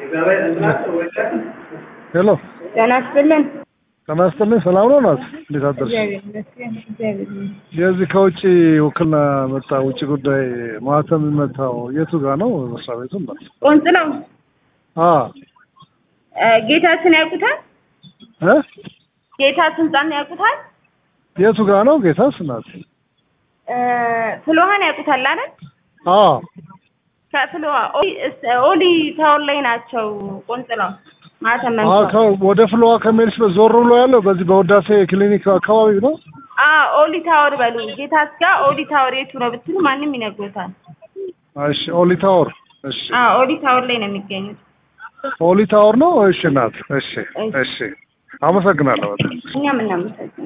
ሄሎ ጤና ይስጥልን። ጤና ይስጥልኝ። ሰላም ነው ናት? እንዴት አደርሽ? እግዚአብሔር ይመስገን። እግዚአብሔር ይመስገን። የዚህ ከውጭ ውክልና መጣ ውጭ ጉዳይ ማህተም የሚመታው የቱ ጋር ነው መስሪያ ቤቱ? ናት? ቆንጽለው አ እ ጌታችን ያውቁታል? እ ጌታችን ህንጻን ያውቁታል? የቱ ጋር ነው ጌታስ? ናት? እ ፍልውሃን ያውቁታል አይደል? አ ከፍልውሃ ኦሊ- እስ- ኦሊ ታወር ላይ ናቸው። ቆንጽለው ማተም አ መንፈስ ከ- ወደ ፍሎዋ ከሜልስ ዞር ብሎ ያለው በዚህ በውዳሴ ክሊኒክ አካባቢ ነው። አ ኦሊ ታወር በሉ። ጌታስ ጋር ኦሊ ታወር የቱ ነው ብትሉ ማንም ይነግሮታል። እሺ ኦሊ ታወር። እሺ አ ኦሊ ታወር ላይ ነው የሚገኙት። ኦሊ ታወር ነው። እሺ ናት። እሺ እሺ አመሰግናለሁ በጣም። እኛም እናመሰግናለን።